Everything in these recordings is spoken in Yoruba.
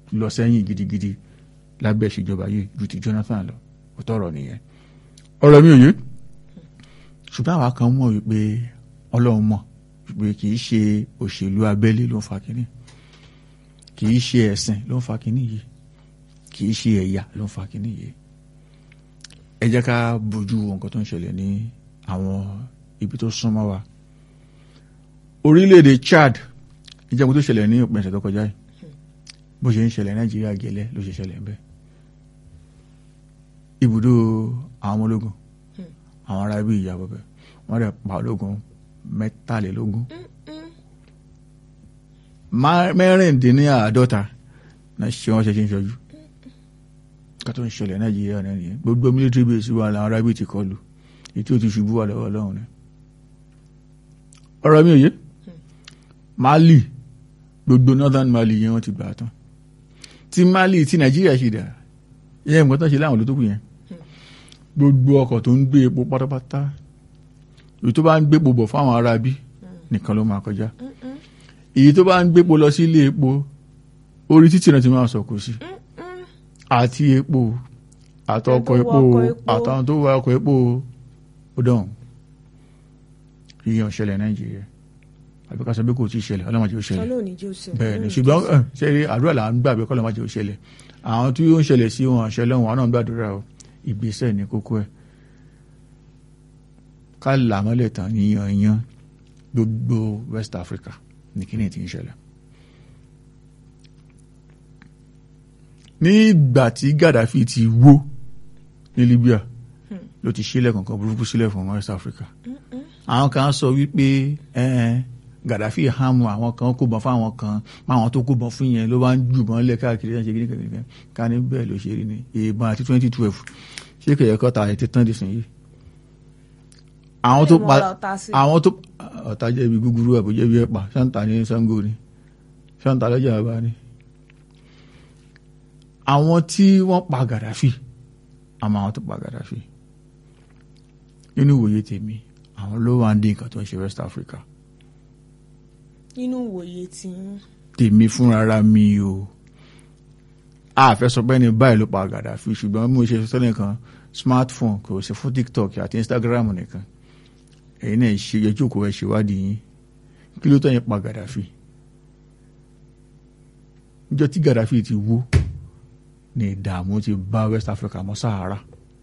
lọ sẹ́yìn gidigidi lábẹ́ ìṣèjọba yìí ju ti Jonathan lọ ó tọrọ nìyẹn ọ̀rọ̀ mi ò yé ṣùgbọ́n àwa kan mọ̀ wípé Ọlọ́run mọ̀ wípé kì í ṣe òṣèlú abẹ́lé ló ń fa kínní kì í ṣe ẹ̀sìn ló ń fa kínní yìí kì í ṣe ẹ̀yà ló ń fa kínní yìí ẹ jẹ́ ká bójú wo nǹkan tó ń ṣẹlẹ̀ ní àwọn ibi tó súnmọ́ wa orílẹ̀-èdè Chad ìjẹun tó ṣẹlẹ̀ ní òpin ẹ̀sẹ̀ tó kọjá yìí bó ṣe ń ṣẹlẹ̀ Nàìjíríà gẹ́lẹ́ ló ṣe ṣẹlẹ̀ ń bẹ́ẹ̀ ibùdó àwọn ọmọ ológun àwọn ará ibi ìyá bọ̀bẹ̀ wọ́n rẹ̀ pa ológun mẹ́tàlélógún mẹ́rìndínláàádọ́ta náà ṣe wọ́n ṣe ṣe ń ṣojú ká tó ń ṣẹlẹ̀ Nàìjíríà náà nìyẹn gbogbo military base wà láwọn ará ibi ti kọlù ètò ti ṣubú wà lọ́wọ́ Ọlọ́run ni ọ̀rọ̀ mi ò yé Mali gbogbo northern Mali yẹn wọ́n ti gbà tán tí Mali tí Nàìjíríà ṣe dà yẹn nǹkan tó ṣe láwọn olótókù yẹn gbogbo ọkọ̀ tó ń gbé epo pátápátá èyí tó bá ń gbépo bọ̀ fáwọn ará bí nìkan ló máa kọjá èyí tó bá ń gbépo lọ sí ilé epo orí títì náà ti máa sọ̀kò sí àti epo àtọkọ̀ epo àtàwọn tó wá ọkọ̀ epo ó dán yíyan ṣẹlẹ̀ Nàìjíríà àbí ká sọ pé kò tí ì ṣẹlẹ̀ ọlọ́mọdé ó ṣẹlẹ̀ bẹ́ẹ̀ ni ṣùgbọ́n ṣe àdúrà là ń gbàgbé kọ́lọ́mọdé ó ṣẹlẹ̀ àwọn tí ó ń ṣẹlẹ̀ sí wọn ṣẹlẹ̀ wọn náà gbàdúrà o ìgbésẹ̀ ní kókó ẹ̀ ká làmọ́lẹ̀ tán yíyan yan gbogbo West Africa ní kíni tí ń ṣẹlẹ̀. ní ìgbà tí Gaddafi ti wó ní Libya ló ti ṣílẹ̀ kankan burúkú sílẹ̀ fún West Africa àwọn kan sọ wípé Gaddafi hàmù àwọn kan kó bọ́n fáwọn kan máwọn tó kó bọ́n fún yẹn ló bá ń jùbọ́n lẹ̀ káàkiri ṣe kí nìkan ká ní bẹ́ẹ̀ ló ṣe rí ni ìbọn àti twenty twelve ṣé kẹ̀yẹ́ kọ́ ta ètè tán dìsìn yìí. àwọn tó pa àwọn tó ọ̀tá jẹ́ ibi gúgúrú àbò jẹ́ ibi ẹ̀pà ṣáǹtà ní Ṣàngó ni ṣáǹtà lọ́jà bàbá ni. àwọn tí wọ́n pa Gaddafi àmọ́ àwọn tó pa Gaddafi nínú ìwòye tèmi àwọn ló wà ń dín nǹkan tó ń ṣe West Africa nínú ìwòye tí ń. tèmi fúnra mi o àfẹ́ sọ pé ní báyìí ló pa Gaddafi ṣùgbọ́n mo ṣe sọ nìkan smartphone kò sí fún TikTok àti Instagram nìkan èyí náà ṣe yẹjú kò ẹ ṣèwádìí yín kí ló tẹ̀yìn pa Gaddafi níjọ́ tí Gaddafi ti wó ní ìdààmú ti bá West Africa mọ́ Sahara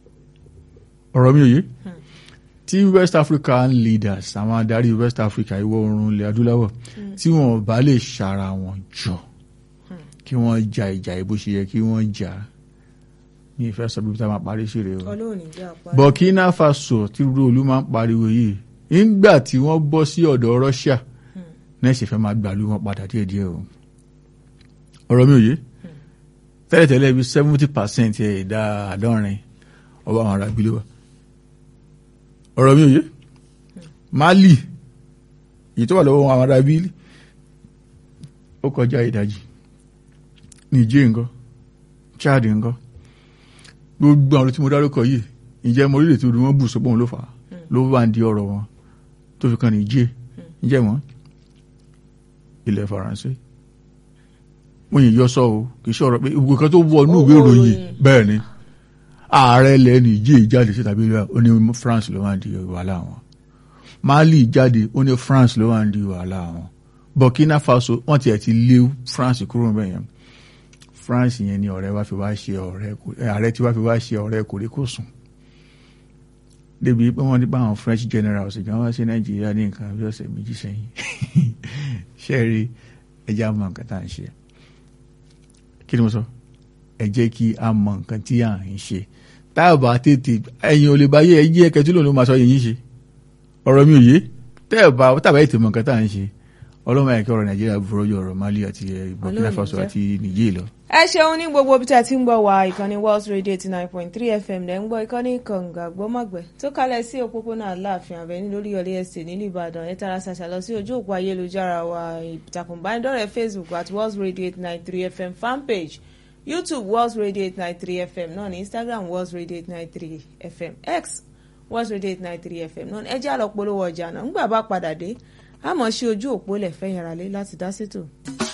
ọ̀rọ̀ mi ò yé tí West African leaders àwọn adarí West Africa ìwọ̀ oòrùn ilẹ̀ adúláwọ̀ tí wọ́n bá lè ṣara wọn jọ kí wọ́n ja ìjà ìbò ṣe yẹ kí wọ́n jà ní ìfẹ́ sọ bí tá máa parí sí rè o. Burkina Faso tí rúdolú máa ń pariwo yìí nígbà tí wọ́n bọ́ sí ọ̀dọ̀ Russia náà ṣe fẹ́ máa gbàlú wọn padà díẹ̀díẹ̀ o. ọ̀rọ̀ mi ò yé tẹ́lẹ̀tẹ́lẹ̀ bíi seventy percent ẹ̀ ìdá àádọ́rin ọba àwọn ará bílẹ̀ wa ọ̀rọ̀ mi ò yé Mali èyí tó wà lọ́wọ́ àwọn ará bílẹ̀ ó kọjá ìdajì Niger ńkọ́ Chad ńkọ́ gbogbo àwọn tí mo dárúkọ yìí ìjẹ́ mo rí lè tí wọ́n bù sọ́pọ̀ wọn ló fà á ló bá ń di ọ̀rọ̀ wọn tó fi kan Niger ìjẹ́ wọn ilẹ̀ Faransé mo yìn yọ sọ o kì í ṣe ọ̀rọ̀ pé ìwé kan tó wọ inú ìwé ìròyìn bẹ́ẹ̀ ni ààrẹ ilẹ̀ Niger jáde sí tàbí ó ní France ló máa ń di wàhálà wọn Mali jáde ó ní France ló máa ń di wàhálà wọn Burkina Faso wọ́n tiẹ̀ ti lé France kúrò bẹ́ẹ̀ yẹn France yẹn ni ọ̀rẹ́ wa fi wá ṣe ọ̀rẹ́ ààrẹ tí wá fi wá ṣe ọ̀rẹ́ kòríkòsùn débi pé wọ́n ní báwọn French generals gan wá sí Nàìjíríà ní nǹkan bí ọ̀sẹ̀ méjì sẹ́yìn ṣẹ́ẹ̀rí ẹjẹ́ á mọ nǹkan tá à ń ṣe kí ni mo sọ ẹ jẹ́ kí a mọ nǹkan tí à ń ṣe tá a bá tètè ẹ̀yin ò lè bá yé ẹ jí ẹ̀kẹ́ tí lòun ló máa sọ yẹn ṣe ọ̀rọ̀ mi ò yé tẹ́ ẹ̀ bá tàbá ètò mọ nǹkan tá à ń ṣe ọlọ́mọ ẹ̀kẹ́ ọ̀rọ̀ Nàìjíríà burú ju ọ̀rọ̀ Mali àti Burkina Faso àti Niger lọ ẹ ṣeun ní gbogbo bí tí a ti ń gbọ́ wa ìkànnì World Radio eighty nine point three FM lẹ́ ń gbọ́ ìkànnì kànga gbọ́mọ̀gbẹ́ tó kalẹ̀ sí òpópónà Aláàfin Avenue lórí ọ̀lẹ́ ẹ̀sẹ̀ nílùú Ìbàdàn ẹ tara ṣàṣà lọ sí ojú òpó ayélujára wa ìtàkùn ìbánidọ́rẹ̀ẹ́ Facebook at World Radio eighty nine three FM fanpage YouTube World Radio eighty nine three FM náà ní Instagram World Radio eighty nine three FM X World Radio eighty nine three FM náà ẹ jẹ́ àlọ́ polówó ọjà náà ńgbà bá padà dé àmọ́ sí ojú òpó lẹ̀ fẹ́ yàrá lé láti dá sétò.